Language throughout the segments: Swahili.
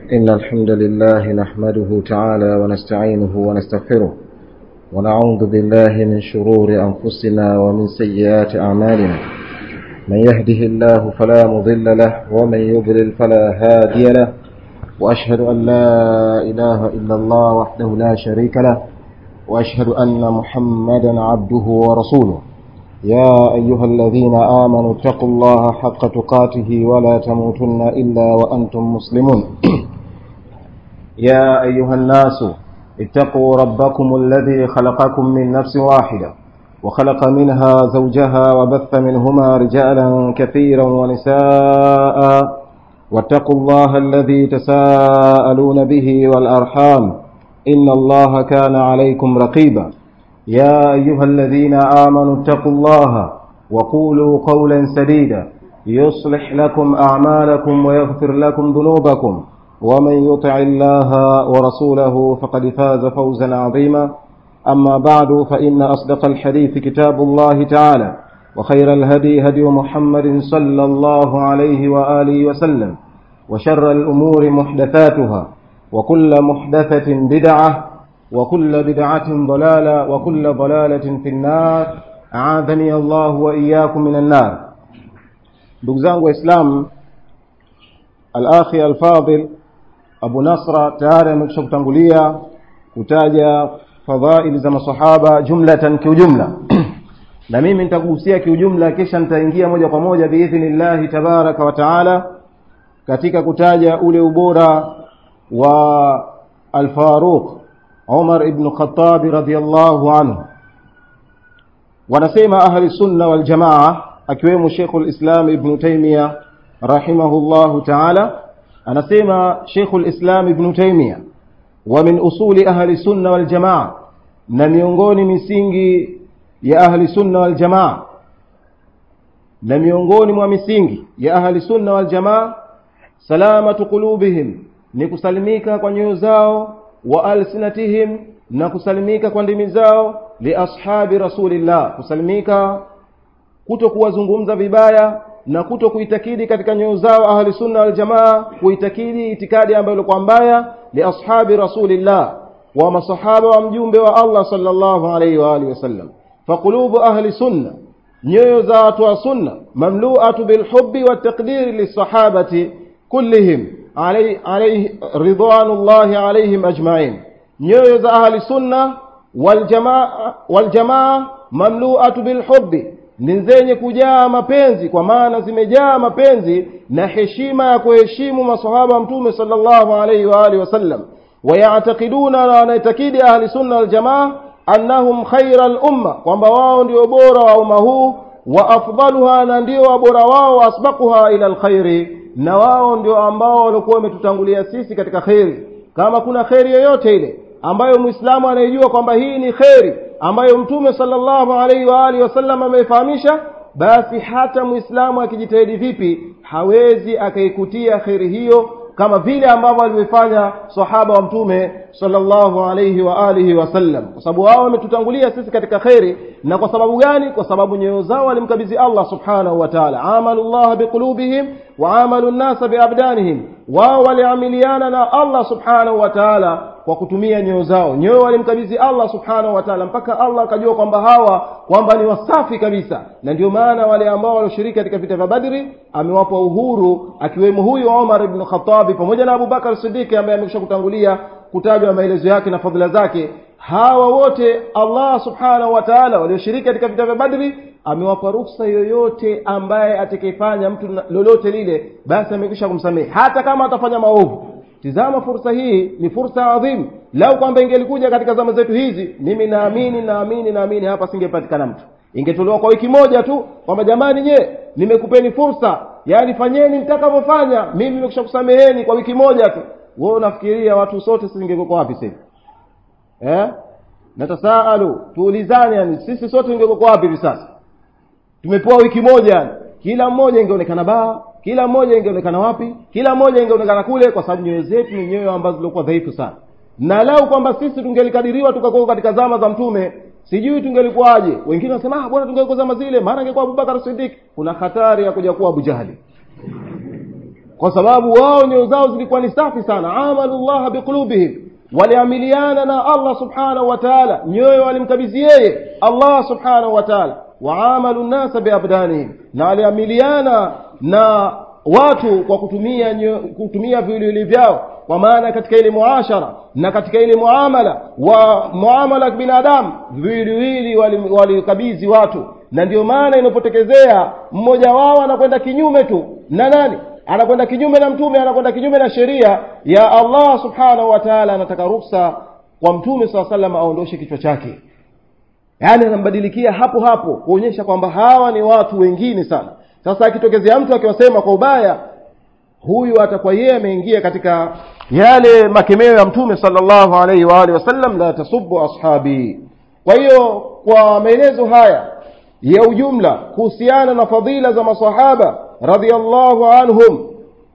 إن الحمد لله نحمده تعالى ونستعينه ونستغفره ونعوذ بالله من شرور أنفسنا ومن سيئات أعمالنا من يهده الله فلا مضل له ومن يضلل فلا هادي له وأشهد أن لا إله إلا الله وحده لا شريك له وأشهد أن محمدا عبده ورسوله يا أيها الذين آمنوا اتقوا الله حق تقاته ولا تموتن إلا وأنتم مسلمون يا أيها الناس اتقوا ربكم الذي خلقكم من نفس واحدة وخلق منها زوجها وبث منهما رجالا كثيرا ونساء واتقوا الله الذي تساءلون به والأرحام إن الله كان عليكم رقيبا يا أيها الذين آمنوا اتقوا الله وقولوا قولا سديدا يصلح لكم أعمالكم ويغفر لكم ذنوبكم ومن يطع الله ورسوله فقد فاز فوزا عظيما أما بعد فإن أصدق الحديث كتاب الله تعالى وخير الهدي هدي محمد صلى الله عليه وآله وسلم وشر الأمور محدثاتها وكل محدثة بدعة وكل بدعة ضلالة وكل ضلالة في النار أعاذني الله وإياكم من النار دكزان وإسلام الأخي الفاضل Abu Nasra tayari amekwisha kutangulia kutaja fadhaili za masahaba jumlatan kiujumla na mimi nitakuhusia kiujumla kisha nitaingia moja kwa moja biidhnillahi tabaraka wa taala katika kutaja ule ubora wa Al-Faruq Umar ibn Khattab radhiyallahu anhu wanasema ahli sunna wal jamaa akiwemo Sheikhul Islam Ibn Taymiyyah rahimahullahu ta'ala anasema Sheikhul Islam Ibn Taymiyyah wa min usuli ahli sunna wal jamaa na miongoni misingi ya ahli sunna wal jamaa na miongoni mwa misingi ya ahli sunna wal jamaa salamatu qulubihim ni kusalimika kwa nyoyo zao wa alsinatihim na kusalimika kwa ndimi zao li ashabi rasulillah kusalimika kuto kuwazungumza vibaya na kuto kuitakidi katika nyoyo zao ahli sunna wal jamaa kuitakidi itikadi ambayo ilikuwa mbaya li ashabi rasulillah wa masahaba wa mjumbe wa Allah sallallahu alayhi wa alihi wasallam faqulubu ahli sunna nyoyo za watu wa sunna mamlu'atu bilhubbi wattaqdiri lisahabati kullihim alayhi alayhi ridwanullahi alayhim ajma'in nyoyo za ahli sunna wal jamaa wal jamaa mamlu'atu bilhubbi ni zenye kujaa mapenzi kwa maana zimejaa mapenzi na heshima ya kuheshimu masahaba wa mtume sallallahu alayhi wa alihi wasallam wayatakiduna na wanaitakidi ahli sunna wal jamaa annahum khaira al umma kwamba wao ndio bora wa umma huu wa afdaluha na ndio wabora wao asbaquha ila alkhairi na wao ndio ambao walikuwa wametutangulia sisi katika kheri kama kuna kheri yoyote ile ambayo muislamu anayejua kwamba hii ni kheri ambayo mtume sallallahu alaihi wa alihi wasallam ameifahamisha basi hata muislamu akijitahidi vipi hawezi akaikutia kheri hiyo kama vile ambavyo alivyofanya sahaba wa mtume sallallahu alaihi wa alihi wasallam kwa sababu wao wametutangulia sisi katika kheri na kwa sababu gani kwa sababu nyoyo zao walimkabidhi Allah subhanahu wa ta'ala amalullah biqulubihim wa amalu nnasa biabdanihim wao waliamiliana na Allah subhanahu wa ta'ala kwa kutumia nyoyo zao nyoyo walimkabidhi Allah subhanahu wa ta'ala mpaka Allah akajua kwamba hawa kwamba ni wasafi kabisa na ndio maana wale ambao walioshiriki katika vita vya Badri amewapa uhuru akiwemo huyu Umar ibn Khattab pamoja na Abu Bakar Siddiq ambaye amekwisha kutangulia kutajwa maelezo yake na fadhila zake hawa wote Allah subhanahu wa ta'ala walioshiriki katika vita vya Badri amewapa ruksa yoyote ambaye atakayefanya mtu lolote lile basi amekwisha kumsamehe hata kama atafanya maovu tizama fursa hii ni fursa adhimu lau kwamba ingelikuja katika zama zetu hizi mimi naamini naamini naamini hapa singepatikana mtu ingetolewa kwa wiki moja tu kwamba jamani nye nimekupeni fursa yaani fanyeni mtakavyofanya mimi nimekwisha kusameheni kwa wiki moja tu wewe unafikiria watu sote singekuwa wapi sasa eh natasaalu tuulizane yani sisi sote ingekuwa wapi hivi sasa tumepewa wiki moja kila mmoja ingeonekana baa kila mmoja ingeonekana wapi kila mmoja ingeonekana kule kwa sababu nyoyo zetu ni nyoyo ambazo zilikuwa dhaifu sana na lau kwamba sisi tungelikadiriwa tukakuwa katika zama za mtume sijui tungelikuwaje wengine wanasema ah bwana tungelikuwa zama zile maana angekuwa Abubakar Siddiq kuna hatari ya kuja kuwa Abu Jahali kwa sababu wao nyoyo zao zilikuwa ni safi sana amalu llaha biqulubihim waliamiliana na allah subhanahu wa taala nyoyo walimkabidhi yeye allah subhanahu wa taala waamalu nnasa biabdanihim na waliamiliana na watu kwa kutumia nyo, kutumia viwiliwili vyao kwa maana katika ile muashara na katika ile muamala wa muamala wa binadamu viwiliwili walikabidhi wali watu na ndio maana inapotekezea mmoja wao anakwenda kinyume tu na nani anakwenda kinyume na mtume anakwenda kinyume na sheria ya allah subhanahu wa taala anataka ruksa kwa mtume saa salam aondoshe kichwa chake yaani anambadilikia hapo hapo kuonyesha kwamba hawa ni watu wengine sana sasa akitokezea mtu akiwasema kwa ubaya huyu atakuwa yeye ameingia katika yale makemeo ya mtume sallallahu alaihi wa alihi wasallam la tasubu ashabi kwa hiyo kwa maelezo haya ya ujumla kuhusiana na fadhila za masahaba radhiallahu anhum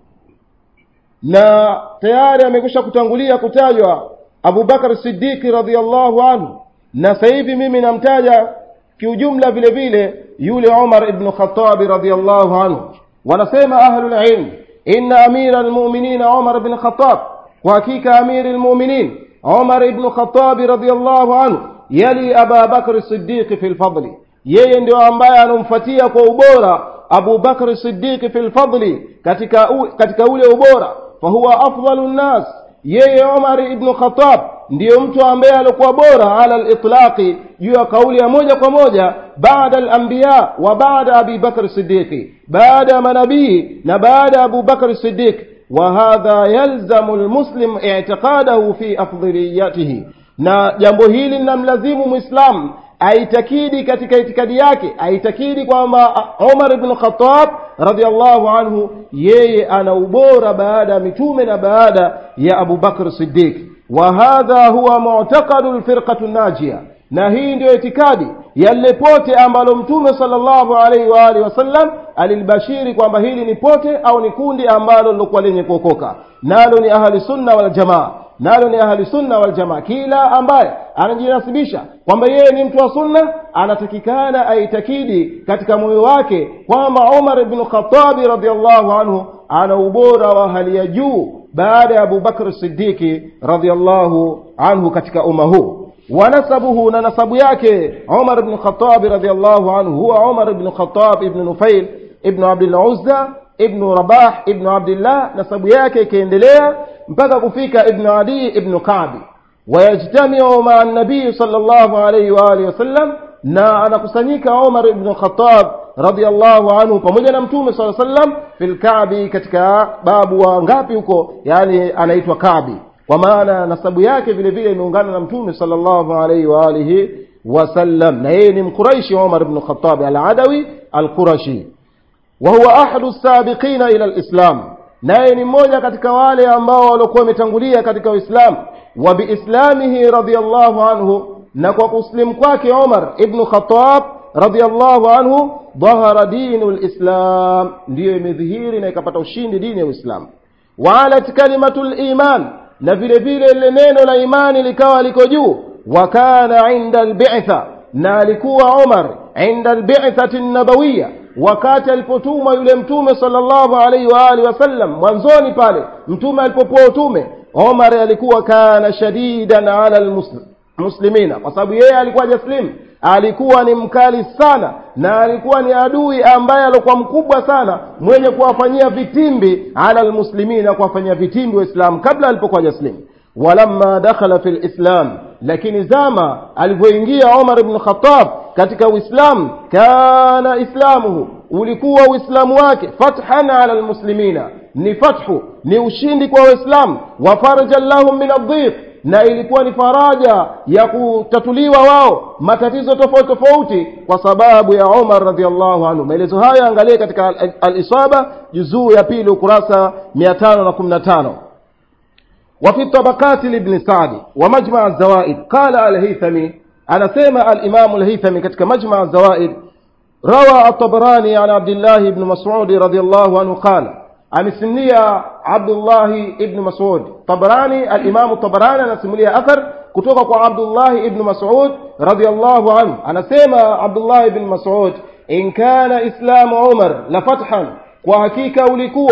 na tayari amekwisha kutangulia kutajwa abubakar siddiqi radhiallahu anhu na sasa hivi mimi namtaja kiujumla vile vile yule umar ibnu khatabi radhiallahu anhu wanasema ahlulilm inna amira lmuminina umar bn khatab kwa hakika amiri lmuminin umar ibnu khatabi radhiallahu anhu yali aba bakri siddiqi fi lfadli yeye ndio ambaye anamfuatia kwa ubora abu bakri siddiqi fi lfadli katika, u, katika ule ubora fahuwa afdalu nnas yeye umar ibnu khatab ndiyo mtu ambaye alikuwa bora ala litlaqi juu ya kauli ya moja kwa moja baada alambiya wa baada abi bakr sidiqi baada ya manabii na baada ya abu bakr sidiq وهذا يلزم المسلم اعتقاده في أفضليته na jambo hili linamlazimu mwislamu aitakidi katika itikadi yake aitakidi kwamba umar bnu khatab radiallahu anhu yeye ana ubora baada ya mitume na baada ya abu bakr sidiq wa hadha huwa mu'taqadu lfirqatu najia na hii ndiyo itikadi ya lile pote ambalo mtume sallallahu alaihi wa alihi wasallam alilbashiri kwamba hili ni pote au ni kundi ambalo lilokuwa lenye kuokoka nalo ni ahli sunna wal jamaa nalo ni ahli sunna wal jamaa kila ambaye anajinasibisha kwamba yeye ni mtu wa sunna anatakikana aitakidi katika moyo wake kwamba umar bnu khatabi radiallahu anhu ana ubora wa hali ya juu baada ya abubakr sidiki radiallahu anhu katika umma huu ونسبه نسب yake عمر بن الخطاب رضي الله عنه هو عمر بن الخطاب ابن نفيل ابن عبد العزة ابن رباح ابن عبد الله نسب yake ikiendelea mpaka kufika ibn adi ibn kabi wayajtamiu maa nabii sal llahu alaihi waalihi wasallam na anakusanyika umar ibn khatab radiallahu anhu pamoja na mtume saa sallam fi lkabi katika babu wa ngapi huko yani anaitwa kabi kwa maana nasabu yake vile vile imeungana na mtume sallallahu alaihi wa alihi wasallam na yeye ni mquraishi umar bnu khatabi aladawi alqurashi wa huwa ahadu sabiqina ila lislam naye ni mmoja katika wale ambao waliokuwa wametangulia katika uislamu wa biislamihi radiallahu anhu na kwa kuslimu kwake umar ibnu khatab radiallahu anhu dhahara dinu lislam ndiyo imedhihiri na ikapata ushindi dini ya uislamu waalat kalimatu liman na vile vile lile neno la imani likawa liko juu wa kana inda albitha na alikuwa umar inda albithati nabawiya wakati alipotumwa yule mtume sallallahu alaihi wa alihi wasallam mwanzoni pale mtume alipopewa utume umar alikuwa kana shadidan ala almuslimina kwa sababu yeye alikuwa jaslim alikuwa ni mkali sana na alikuwa ni adui ambaye alikuwa mkubwa sana mwenye kuwafanyia vitimbi ala almuslimina kuwafanyia vitimbi waislamu kabla alipokuwa jaslim walamma dakhala fi lislam lakini zama alivyoingia umar ibn khatab katika uislamu kana islamuhu ulikuwa uislamu wake fathan ala almuslimina ni fathu ni ushindi kwa waislamu wa farjan lahum min adhiq na ilikuwa ni faraja ya kutatuliwa wao matatizo tofauti tofauti kwa sababu ya umar radiallahu anhu maelezo hayo angalie katika alisaba juzuu ya pili ukurasa 515 وفي الطبقات لابن سعد ومجمع الزوائد قال الهيثمي أنا سيما الإمام الهيثمي كتك مجمع الزوائد روى الطبراني عن عبد الله بن مسعود رضي الله عنه قال amesimulia abdullahi ibnu masud tabarani alimamu tabarani anasimulia athar kutoka kwa abdullahi ibnu masud radiallahu anhu anasema abdullahi ibnu masud in kana islamu umar la fathan kwa hakika ulikuwa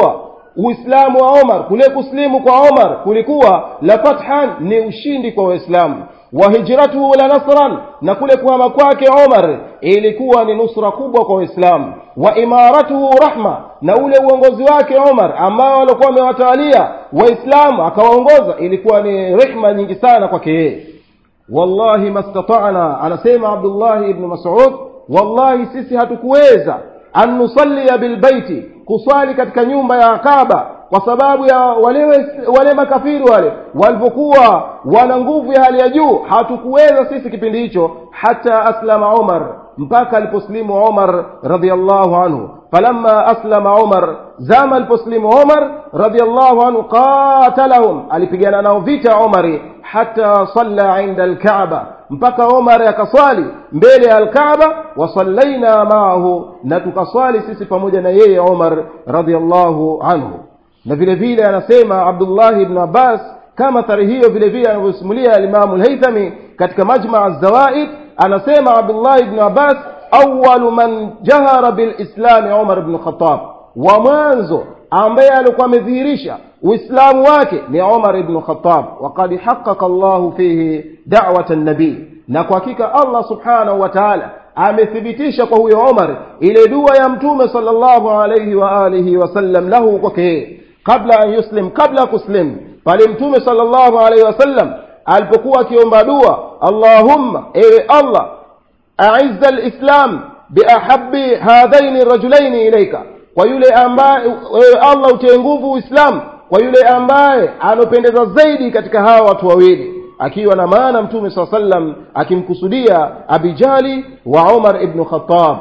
uislamu wa omar kule kuslimu kwa omar kulikuwa la fathan ni ushindi kwa waislamu wa hijratuhu la nasran na kule kuhama kwake omar ilikuwa ni nusra kubwa kwa waislamu wa imaratuhu rahma na ule uongozi wake omar ambao walikuwa wamewatawalia waislamu akawaongoza ilikuwa ni rehma nyingi sana kwake yeye wallahi mastatana anasema abdullahi ibnu masud wallahi sisi hatukuweza an nusallia bilbaiti kuswali katika nyumba ya kaba kwa sababu ya wale, wale makafiri wale walivyokuwa wana nguvu ya hali ya juu hatukuweza sisi kipindi hicho hata aslama umar mpaka aliposlimu umar radiallahu anhu falamma aslama umar zama aliposlimu umar radiallahu anhu qatalahum alipigana nao vita umari hata salla inda alkaaba mpaka umar akaswali mbele ya alkaaba wasallaina maahu na tukaswali sisi pamoja na yeye umar radiallahu anhu na vile vile anasema abdullahi ibn abbas kama thari hiyo vile vile anavyosimulia alimamu lhaithami katika majmaa zawaid anasema abdullahi ibn abbas awalu man jahara bilislami umar bnu khatab wa mwanzo ambaye alikuwa amedhihirisha uislamu wake ni umar ibnu khatab waqad haqaqa llahu fihi dawata nabii na kwa hakika allah subhanahu wa taala amethibitisha kwa huyo umar ile dua ya mtume salllahu alaihi wa alihi wasallam lahu kwake yeye kabla an yuslim kabla kuslim pale mtume salllahu alaihi wasallam alipokuwa akiomba dua allahumma ewe allah aizza lislam biahabi hadhaini rajulaini ilaika kwa yule ambaye wewe allah utie nguvu uislamu kwa yule ambaye anopendeza zaidi katika hawa watu wawili akiwa na maana mtume saa sallam akimkusudia abijali wa umar ibnu khatab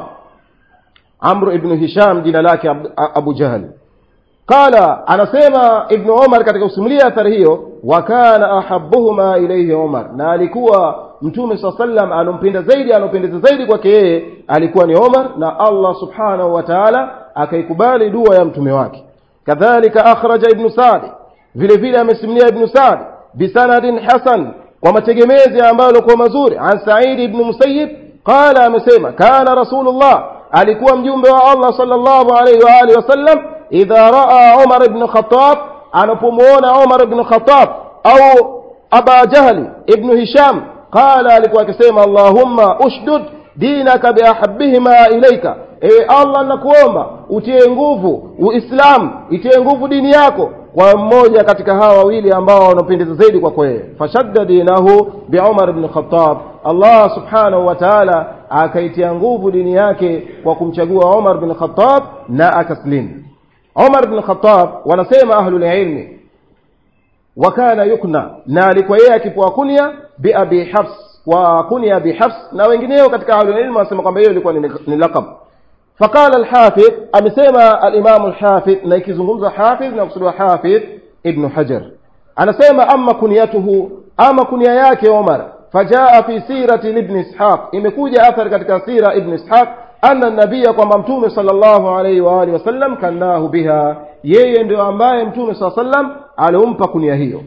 amru ibnu hisham jina lake abu jahli qala anasema ibnu umar katika kusimulia athari hiyo wa kana ahabuhuma ilaihi umar na alikuwa mtume saa sallam anompenda zaidi anopendeza zaidi kwake yeye alikuwa ni umar na allah subhanahu wa taala akaikubali dua ya mtume wake kadhalika akhraja ibnu sadi vile vile amesimulia ibnu sadi bisanadin hasan kwa mategemezi ambayo alikuwa mazuri an saidi ibnu musayib qala amesema kana rasulullah alikuwa mjumbe wa allah salllahu alaihi waalihi wasallam idha raa umar ibnu khatab anapomwona umar ibnu khatab au aba jahli ibnu hisham qala alikuwa akisema allahumma ushdud dinaka biahabihima ilaika ewe allah nakuomba utie nguvu uislamu itie nguvu dini yako kwa mmoja katika hawa wawili ambao wanapendeza zaidi kwako yeye fashadda dinahu biumar bni khatab allah subhanahu wa taala akaitia nguvu dini yake kwa kumchagua umar bni khatab na akaslimu umar bni khatab wanasema ahlulilmi wakana yukna na alikuwa yeye akipewa kunya biabi hafs kwa kunya abi hafs na wengineo katika ahlulilmu wanasema kwamba hiyo ilikuwa ni laqab فقال الحافظ أمسيما الإمام الحافظ نيكي زنغمز حافظ نقصد حافظ ابن حجر أنا سيما أما كنيته أما كنياك عمر فجاء في سيرة لابن إسحاق إمكوجة أثر كتك سيرة ابن إسحاق أن النبي كما ممتوم صلى الله عليه وآله وسلم كناه بها yeye ndio ambaye mtume saa sallam aliumpa kunia hiyo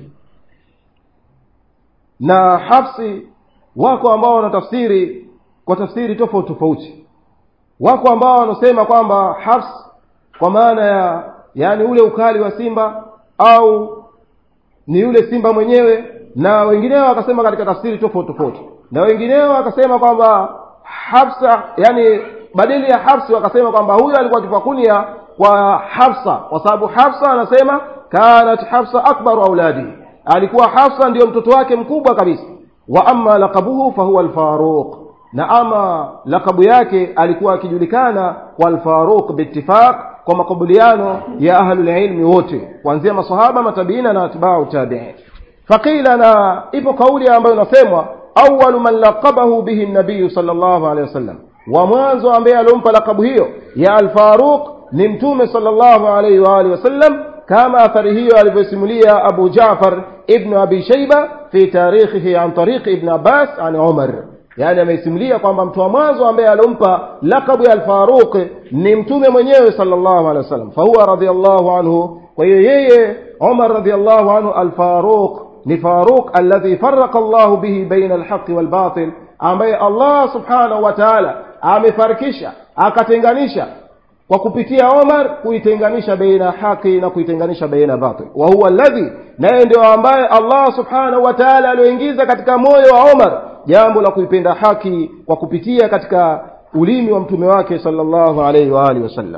na hafsi wako ambao wanatafsiri kwa tafsiri tofauti tofauti wako ambao wanasema kwamba hafs kwa maana ya yani ule ukali wa simba au ni yule simba mwenyewe na wengineo wakasema katika tafsiri tofauti tofauti na wengineo wakasema kwamba hafsa yani badili ya hafsi wakasema kwamba huyo alikuwa akifakunia kwa hafsa kwa sababu hafsa anasema kanat hafsa akbaru auladi alikuwa hafsa ndiyo mtoto wake mkubwa kabisa wa ama laqabuhu fahuwa alfaruq na ama lakabu yake alikuwa akijulikana kwa alfaruq biittifaq kwa makubaliano ya ahlulilmi wote kuanzia masahaba matabiina na atbau tabiin faqila na ipo kauli ambayo inasemwa awalu man laqabahu bihi nabiyu sal llahu alehi wasallam wa mwanzo ambaye aliompa lakabu hiyo ya alfaruq ni mtume sal llahu alaihi waalihi wasallam kama athari hiyo alivyosimulia abu jafar ibnu abi shaiba fi tarikhihi an tariqi ibn abbas an umar yani ameisimulia kwamba mtu wa mwanzo ambaye alimpa lakabu ya alfaruq ni mtume mwenyewe sallallahu alaihi wasallam fahuwa radhiallahu anhu kwa hiyo yeye umar radhiallahu anhu alfaruq ni faruq alladhi faraka llahu bihi baina alhaqi walbatil ambaye allah subhanahu wa taala amefarikisha akatenganisha kwa kupitia Omar kuitenganisha baina haki na kuitenganisha baina batil wa huwa alladhi naye ndio ambaye Allah subhanahu wa ta'ala alioingiza katika moyo wa Omar jambo la kuipenda haki kwa kupitia katika ulimi wa mtume wake sallallahu alayhi wa alihi wasallam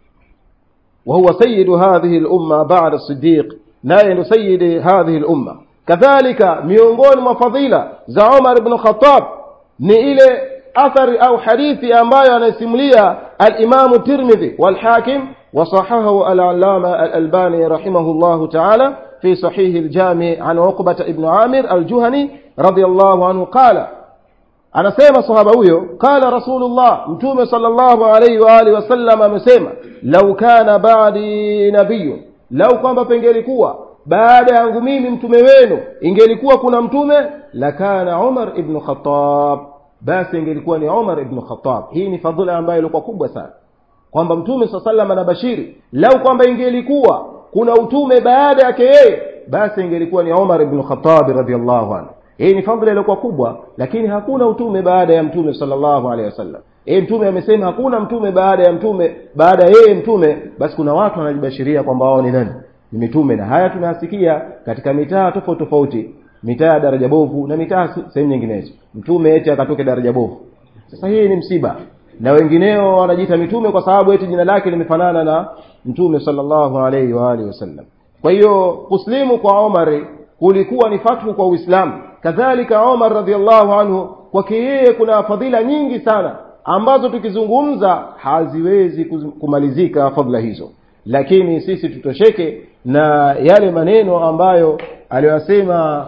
وهو سيد هذه الأمة بعد الصديق نائل سيد هذه الأمة كذلك miongoni mwa fadhila za Umar ibn Khattab ni ile athari au hadithi ambayo anasimulia al-Imam Tirmidhi wal Hakim وصححه العلامة الألباني رحمه الله تعالى في صحيح الجامع عن عقبة ابن عامر الجهني رضي الله عنه قال anasema sahaba huyo qala rasulullah mtume sallallahu alayhi wa alihi wasallam amesema lau kana ba'di nabiyyun lau kwamba pengelikuwa baada yangu mimi mtume wenu ingelikuwa kuna mtume lakana Umar ibn Khattab basi ingelikuwa ni Umar ibn Khattab hii ni fadhila ambayo ilikuwa kubwa sana kwamba mtume sallallahu alayhi anabashiri lau kwamba ingelikuwa kuna utume baada yake yeye basi ingelikuwa ni Umar ibn Khattab radhiyallahu anhu hii ni fadhila iliyokuwa kubwa lakini hakuna utume baada ya mtume sallallahu alaihi wasallam yeye mtume amesema hakuna mtume baada ya mtume baada ya yeye mtume basi kuna watu wanajibashiria kwamba wao ni nani ni mitume na haya tunasikia katika mitaa tofauti tofauti mitaa ya daraja bovu na mitaa sehemu nyinginezo mtume eti akatoke daraja bovu sasa hii ni msiba na wengineo wanajiita mitume kwa sababu eti jina lake limefanana na mtume sallallahu alaihi wa alihi wasallam kwa hiyo kuslimu kwa Omar kulikuwa ni fathu kwa Uislamu kadhalika Omar radhiallahu anhu kwake yeye kuna fadhila nyingi sana ambazo tukizungumza haziwezi kumalizika fadhila hizo lakini sisi tutosheke na yale maneno ambayo aliyosema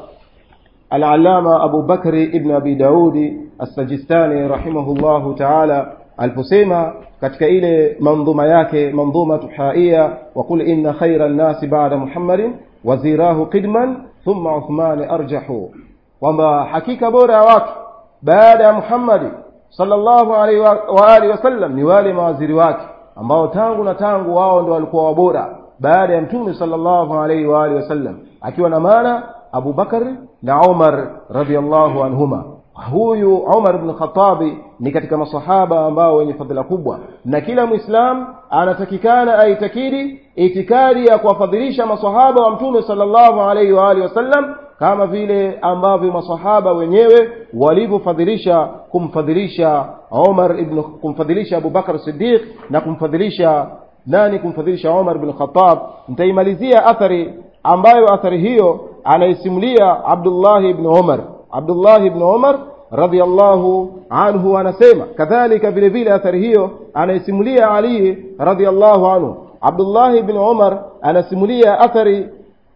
al-allama Abu Bakri ibn Abi Daudi as-Sajistani rahimahullahu ta'ala aliposema katika ile mandhuma yake mandhuma tuhaia wa qul inna khayra an-nasi ba'da Muhammadin wazirahu qidman thumma Uthman arjahu kwamba hakika bora ya watu baada ya Muhammad sallallahu alaihi wa alihi wasallam ni wale mawaziri wake ambao tangu na tangu wao ndio walikuwa wabora baada ya mtume sallallahu alaihi wa alihi wasallam akiwa na maana Abu Bakar na Umar radhiallahu anhuma huyu Umar ibn Khattabi ni katika masahaba ambao wenye fadhila kubwa na kila muislam anatakikana aitakidi itikadi ya kuwafadhilisha masahaba wa mtume sallallahu alaihi wa alihi wasallam kama vile ambavyo masahaba wenyewe walivyofadhilisha kumfadhilisha Umar ibn kumfadhilisha Abu Bakar Siddiq na kumfadhilisha nani kumfadhilisha Umar ibn Khattab nitaimalizia athari ambayo athari hiyo anaisimulia Abdullah ibn Umar Abdullah ibn Umar radhiallahu anhu anasema kadhalika vile vile athari hiyo anaisimulia Ali radhiallahu anhu Abdullah ibn Umar anasimulia athari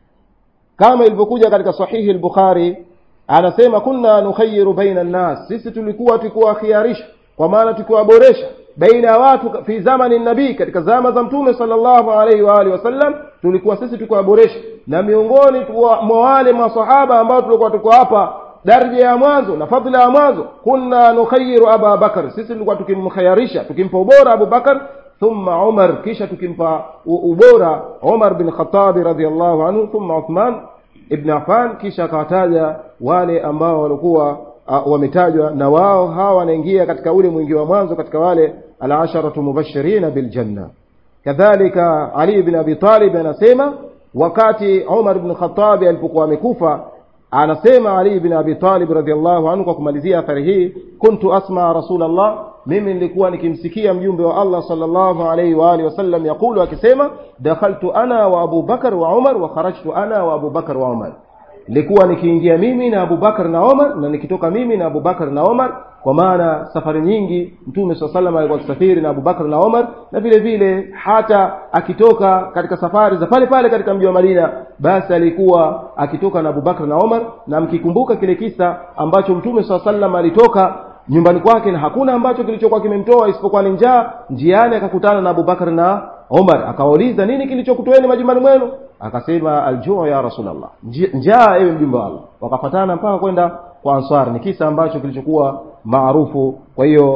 kama ilivyokuja katika sahihi al-Bukhari anasema kunna nukhayiru baina an-nas sisi tulikuwa tukiwakhiarisha kwa maana tukiwaboresha baina ya watu fi zamani nabii katika zama za mtume sallallahu alaihi wa alihi wasallam tulikuwa sisi tukiwaboresha na miongoni mwa wale masahaba ambao tulikuwa tuko hapa daraja ya mwanzo na fadhila ya mwanzo kunna nukhayiru aba bakar sisi tulikuwa tukimkhayarisha tukimpa ubora abu bakar thumma umar kisha tukimpa ubora umar bin khattab radhiallahu anhu thumma uthman ibn affan kisha akawataja wale ambao walikuwa uh, wametajwa na wao hawa wanaingia katika ule mwingi wa mwanzo katika wale alasharatu mubashirina biljanna kadhalika ali bin abi talib anasema wakati umar bin khatabi alipokuwa amekufa anasema ali bin abi talib radhiallahu anhu kwa kumalizia athari hii kuntu asma rasulallah mimi nilikuwa nikimsikia mjumbe wa allah sallallahu alaihi wa alihi wasallam yaqulu akisema dakhaltu ana wa abu bakar wa umar wa kharajtu ana wa abu bakar wa umar nilikuwa nikiingia mimi na Abu Bakar na Omar na nikitoka mimi na Abu Bakar na Omar kwa maana safari nyingi mtume swalla sallam alikuwa akisafiri na Abu Bakar na Omar na vile vile hata akitoka katika safari za pale pale katika mji wa Madina basi alikuwa akitoka na Abu Bakar na Omar na mkikumbuka kile kisa ambacho mtume swalla sallam alitoka nyumbani kwake na hakuna ambacho kilichokuwa kimemtoa isipokuwa ni njaa njiani akakutana na Abu Bakar na Omar akawauliza nini kilichokutoeni majumbani mwenu akasema aljuu ya rasulullah njaa ewe mjumbe wa Allah wakafatana mpaka kwenda kwa ansar ni kisa ambacho kilichokuwa maarufu kwa hiyo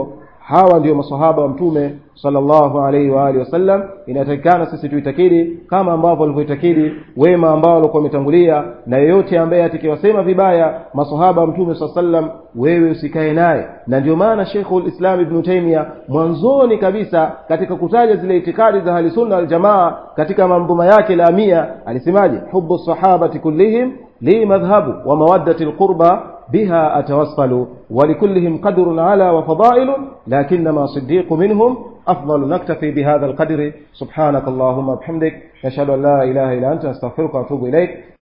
hawa ndio masahaba wa mtume sallallahu alaihi wa alihi wasallam inatakikana sisi tuitakidi kama ambavyo walivyoitakidi wema ambao walikuwa wametangulia na yeyote ambaye atakiwasema vibaya masahaba wa mtume saa sallam wewe usikae naye na ndio maana sheikhul islam ibnu taimia mwanzoni kabisa katika kutaja zile itikadi za ahlisunna waljamaa katika manzuma yake la mia alisemaje hubu sahabati kullihim li madhhabu wa mawaddati lqurba بها أتوصل ولكلهم قدر على وفضائل لكنما صديق منهم أفضل نكتفي بهذا القدر سبحانك اللهم وبحمدك نشهد أن لا إله إلا أنت نستغفرك ونتوب إليك